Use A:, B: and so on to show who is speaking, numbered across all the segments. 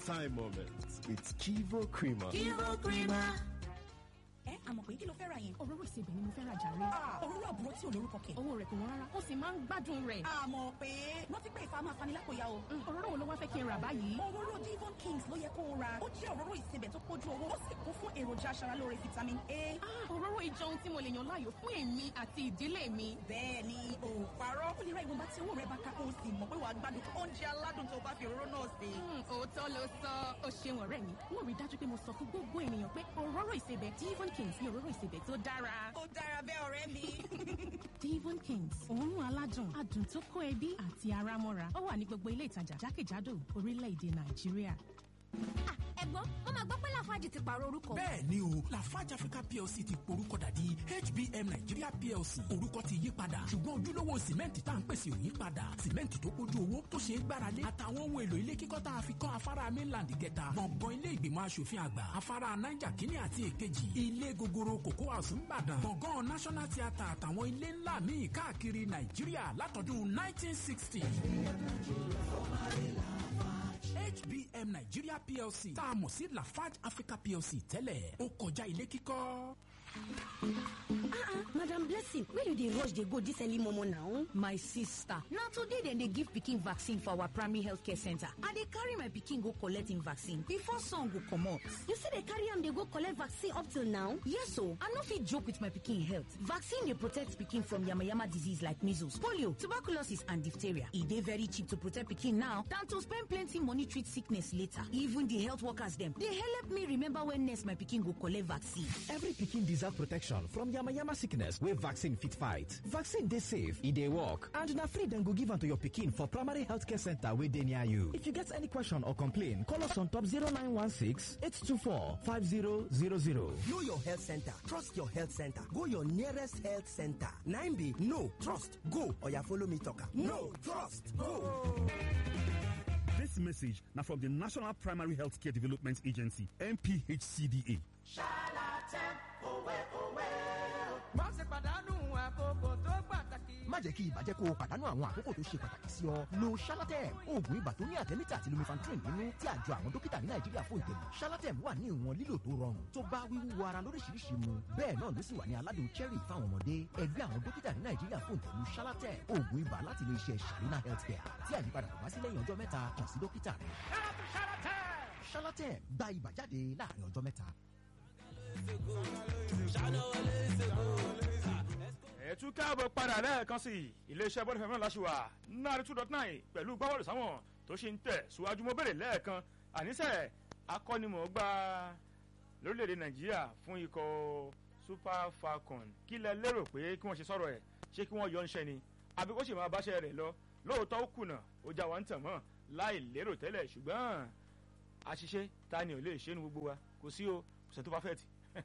A: time moments with Kivo Creamer.
B: Kivo Creamer.
C: ẹ àmọ̀ pé kí ló fẹ́ ra yẹn.
D: òróró ìsebẹ̀ ni mo fẹ́ ra jàre.
C: òróró àbúrò tí ò lórúkọ kẹ̀.
D: owó rẹ̀ kò wọ́n rárá ó sì máa ń gbádùn rẹ̀.
C: àmọ̀ pé rántí pé ìfà máa fani lápòyà o.
D: òróró wo ló wá fẹ́ kí n rà báyìí.
C: òróró Devon Kings ló yẹ kó o ra ó jẹ́ òróró ìsebẹ̀ tó pójú owó ó sì kún fún èròjà aṣaralóore vitamin A.
D: òróró ìjọ ohun tí mo lè yàn láàyò fún èmi àti ìdílé mi.
C: bẹ́ẹ̀ ni o ò parọ́ ó lè ra ìwọ̀nba tí owó rẹ̀ bá ká kó o sì mọ̀ pé wàá gbádùn oúnjẹ aládùn tó bá fi òróró náà sè.
D: òótọ́ ló sọ ó ṣeun ọ̀rẹ́ mi wọ́n rí dájú pé mo sọ fún gbogbo ènìyàn pé òróró ìsebẹ̀ Devon Kings ni òróró ìsebẹ̀ tó dára.
C: ó dára bẹ́ẹ̀ ọ̀rẹ́ mi.
D: Devon Kings òórùn aládùn adùn tó kó ẹbí àti ara mọ́ra ó wà ní gbogbo ilé ìtajà jákèjádò orílẹ̀-èdè Nàìjíríà.
B: ẹ̀gbọ́n wọ́n máa gbọ́ pé Lafarge ti pààrọ̀ orúkọ.
E: bẹ́ẹ̀ ni o Lafarge Africa PLC ti porúkọ dà di HBM Nigeria PLC orúkọ ti yí padà ṣùgbọ́n ojúlówó sìmẹ́ǹtì tá à ń pèsè ò yí padà sìmẹ́ǹtì tó kójú owó tó ṣe é gbáralé àtàwọn ohun èlò ilé kíkọ́ tá a fi kọ́ afárá mainland kẹta gbọ̀ngàn ilé ìgbìmọ̀ asòfin àgbà afárá Niger kínní àti èkejì ilé gogoro Cocoa House ńbàdàn gbọ̀ngàn National Theatre àtàwọn ilé ńlá míì káàkiri Nàìjíríà látọdún 1960. HBM Nigeria PLC tá a mọ̀ sí Lafarge Africa PLC tẹ́lẹ̀ ó kọjá ilé kíkọ́.
F: madam blessing where you dey rush dey go dis early momo now.
G: my sister na today dem dey give pikin vaccine for our primary health care center i dey carry my pikin go collect im vaccine before sun go comot.
F: you still dey carry am dey go collect vaccine up till now.
G: yes o i no fit joke with my pikin health vaccine dey protect pikin from yamayama disease like measles polio tuberculosis and diphtheria e dey very cheap to protect pikin now than to spend plenty money treat sickness later even the health workers dem dey help me remember when next my pikin go collect vaccine.
H: every pikin deserve protection from yamayama sickness wey vaccine fit fight. Vaccine dey safe, e dey work, and na free dem go give am to your pikin for primary healthcare center wey dey near you. If you get any question or complain, call us on top 0916 824 5000.
I: Know your health center. Trust your health center. Go your nearest health center. 9B, no, trust, go. Or you follow me talker. No, trust, go.
J: This message now from the National Primary Healthcare Development Agency, NPHCDA.
K: má ṣe pàdánù àkókò tó pàtàkì.
L: má jẹ́ kí ibà jẹ́ kó o pàdánù àwọn àkókò tó ṣe pàtàkì sí ọ. lo shalatem oògùn ibà tó ní àtẹ́mítà àti lumifantrin nínú tí àjọ àwọn dókítà ní nàìjíríà fún ìtẹ̀lé. shalatem wà ní ìwọ̀n lílò tó rọrùn tó bá wíwú ara lóríṣiríṣi mu. bẹ́ẹ̀ náà ló sì wà ní aládùn cherry fáwọn ọmọdé. ẹgbẹ́ àwọn dókítà ní nàìjíríà fún ìtẹ̀lé shalatem oògùn ibà láti ilé iṣẹ́ sharina healthcare tí àyípadà kò bá sí lẹ́yìn ọjọ́ mẹ́ta kàn sí dókítà rẹ̀. shalatem gba ibà jáde láàrin ọjọ́ mẹ́ta
M: ẹ tún káàbọ̀ padà lẹ́ẹ̀kan sí iléeṣẹ́ bọ́ọ̀lù fẹ́mi láṣìwà náírà two dot nine pẹ̀lú gbáwọ́lù sáwọn tó ṣe ń tẹ̀ síwájú mo béèrè lẹ́ẹ̀kan àníṣe akọ́nimọ̀ọ́gbá lórílẹ̀‐èdè nàìjíríà fún ikọ̀ super falcon kí lẹ lérò pé kí wọ́n ṣe sọ̀rọ̀ ẹ̀ ṣé kí wọ́n yọ ń ṣẹ́ ni àbí kó sì máa báṣẹ́ rẹ̀ lọ lóòótọ́ ó kùnà ó já wa ń tàn mọ́ láì lérò tẹ́lẹ̀ ṣùgbọ́n àṣìṣe ta ni ò lè ṣe nu gbogbo wa kò sí o kò sẹ́ tó perfect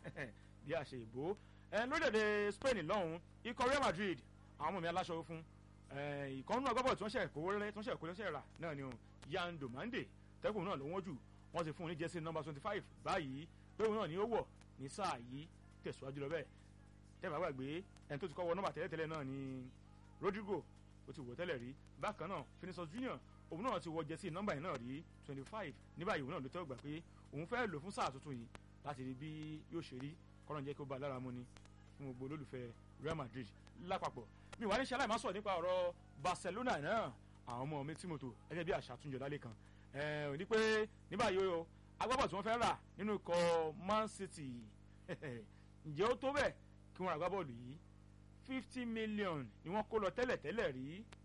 M: bí a ṣe ìbò lórílẹ̀‐èdè spain lọ́hùn ikọ̀ real madrid àwọn ọmọ mi aláṣọ fún ìkànnù agbábọ̀ tí wọ́n ṣe kówó rẹ́ tí wọ́n ṣe kówó lẹ́sẹ̀ rà náà ni yan domande tẹ́kùn náà ló wọ́n jù wọ́n ti fún un ní jẹ́sí nọ́mbà twenty five báyìí pé òun náà ni ó wọ̀ ní sáà yìí tẹ̀síwájú lọ bẹ́ẹ̀ tẹ́lẹ̀ bá gbàgbé ẹni tó ti kọ́ wọ nọ́mbà tẹ́lẹ̀tẹ́lẹ̀ náà ni rodrigo ó ti wọ̀ tẹ́lẹ̀ rí bákan náà Vinicius Junior òun náà ti wọ jẹ́sí nọ́mbà yìí náà rí twenty five ní báyìí òun náà ló tẹ́ gbà pé òun fẹ́ lò fún sáà tuntun yìí láti rí bí yóò ṣe rí kọ́nà jẹ́ kí ó bá lára mu ni fún gbogbo olólùfẹ́ Real Madrid lápapọ̀ mi wà ní ṣe aláìmọ́ sọ̀rọ̀ nípa ọ̀rọ̀ Barcelona náà àwọn ọmọ mi tìmọ̀tò gẹ́gẹ́ bí àṣà àtúnjọ lálẹ́ kan ò ní pé ní báyìí o agbábọ̀ tí wọ́n fẹ́ rà nínú ikọ̀ Man City ǹjẹ́ ó tó bẹ́ẹ̀ kí wọ́n ra agbábọ̀ọ̀lù yìí fifty million ni wọ́n kó lọ tẹ́lẹ̀ tẹ́lẹ̀ rí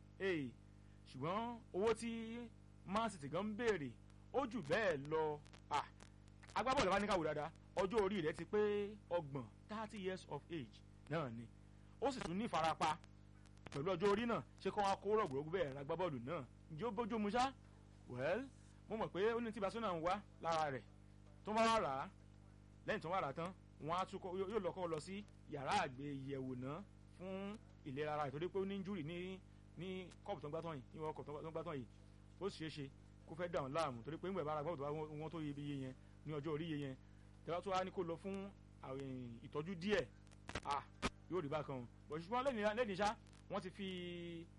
M: ṣùgbọ́n owó tí Man City gan ń béèrè ó jù bẹ́ẹ̀ lọ agbábọ̀ọ̀lù bá ní káwọ́ dáadáa ọjọ́ orí rẹ̀ ti pé ọgbọ̀n thirty years of age náà ni ó sì tún ní ìfarapa pẹ̀lú ọjọ́ orí náà ṣé kó wọn kó rọ̀gbọ̀rọ̀gbọ̀ bẹ́ẹ̀ ra gbábọ́ọ̀lù náà ǹjẹ́ ó bójú mu ṣá well mo mọ̀ pé ó ní tí Barcelona ń wá lára rẹ̀ tó bá wà rà á lẹ́yìn tó wà rà á tán wọ́n á tún yóò lọ kọ́ lọ sí yàrá àgbéyẹ̀wò náà fún ìlera ara ìtọ́jú pé ó ní injury ní ní kọ́ọ̀pù tó ń gbátàn yìí ní wọ́n kọ́ọ̀pù tó ń gbátàn yìí ó sì ṣeé ṣe kó fẹ́ dà wọ́n láàmú torí pé ń gbẹ̀ bára gbọ́dọ̀ bá wọn tó yẹ iye yẹn ní ọjọ́ orí yẹn tẹ́lá tó wá ní kó lọ fún ìtọ́jú díẹ̀ ah yóò rí bákan bọ̀ ṣùgbọ́n lẹ́yìn ṣá wọ́n ti fi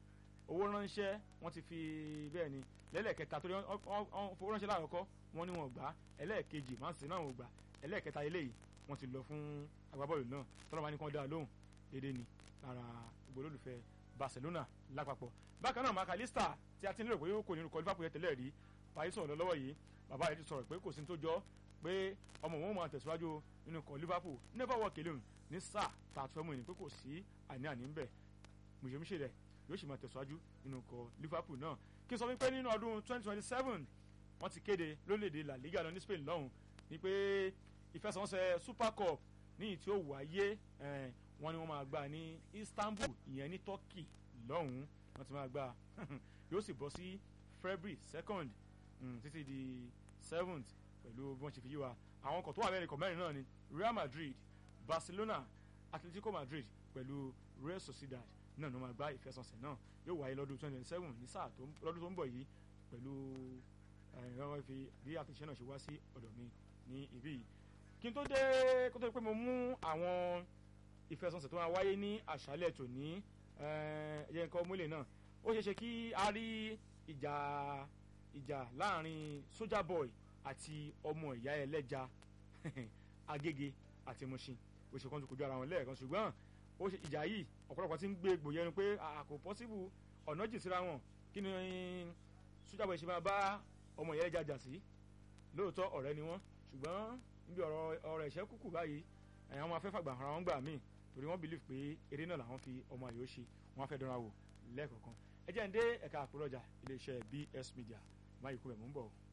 M: owó ránṣẹ́ wọ́n ti fi bẹ́ẹ̀ ni lẹ́lẹ́kẹta torí wọ́n fowó ránṣẹ́ láàkọ́kọ́ wọ́n ní wọn gbà ẹlẹ́ẹ̀kejì Man City náà wọn gbà ẹlẹ́ẹ̀kẹta eléyìí wọ́n ti lọ fún agbábọ́ọ̀lù náà tọ́lọ́ bá ní kán dá a lóhùn déédéé ni lára gbogbo olólùfẹ́ Barcelona lápapọ̀ bákan náà Makalista tí a ti nílò pé kò ní orúkọ Liverpool yẹn tẹ́lẹ̀ rí parí sọ̀rọ̀ lọ́wọ́ yìí bàbá rẹ̀ ti sọ̀rọ̀ pé kò sí tó jọ pé ọmọ òun máa tẹ̀síwájú nínú ikọ̀ Liverpool never walk alone ní sáà tá a tún fẹ́ mú ìní pé kò sí àní-àní ń bẹ̀ mùsèmùsè rẹ̀ yóò sì máa tẹ̀síwájú nínú ikọ̀ Liverpool náà kí n sọ wípé nínú ọdún 2027 wọ́n ti kéde lórílẹ̀‐èdè La Liga lọ ní Spain lọ́hùn ni pé ìfẹsẹ̀wọnsẹ̀ Super Cup ní ìtí ó wáyé wọ́n ní wọ́n máa gbà ní Istanbul ìyẹn ní Turkey lọ́hùn wọ́n ti máa gbà yóò sì bọ́ sí February second títí di seventh pẹ̀lú bí wọ́n ṣe fi yí wa àwọn ọkọ̀ tó wà mẹ́rin kọ̀ mẹ́rin náà ni Real Madrid Barcelona Atletico Madrid pẹ̀lú Real Sociedad náà ló máa gbá ìfẹsọ̀nsẹ̀ náà yóò wáyé lọ́dún twenty twenty seven ní sáà lọ́dún tó ń bọ̀ yìí pẹ̀lú ẹ̀rọ fi bí àtúnṣe náà ṣe wá sí ọ̀dọ̀ mi ní ibí yìí kí n tó dé kó tó pé mo mú àwọn ìfẹsọ̀nsẹ̀ tó máa wáyé ní àṣálẹ̀ tòní ẹ̀yẹ nǹkan múlẹ̀ náà ó ṣeé ṣe kí a rí ìjà ìjà láàrin Soldier Boy àti ọmọ ìyá ẹlẹ́ja Agége àti Mushin ó ṣe kán tó kojú ara wọn lẹ́ẹ̀kan ṣùgbọ́n ó ṣe ìjà yìí ọ̀pọ̀lọpọ̀ ti ń gbé egbò yẹnu pé kò pọ́síbù ọ̀nà jì síra wọn kí ni Soldier Boy ṣe máa bá ọmọ ìyá ẹlẹ́ja jà sí lóòótọ́ ọ̀rẹ́ ni wọ́n ṣùgbọ́n níbi ọ̀rọ̀ ọ̀rọ̀ ẹ̀ṣẹ́ kúkú báyìí àwọn afẹ́fàgbà ara wọn gbà míì torí wọ́n believe pé eré náà làwọn fi ọmọ àyò ṣe wọ́n á fẹ́ dánra wò lẹ́ẹ̀kọ̀ọ̀kan ẹ jẹ́ ń dé ẹ̀ka àpòlọ́jà iléeṣẹ́ BS Media máyì kú ẹ̀ mú ń bọ̀.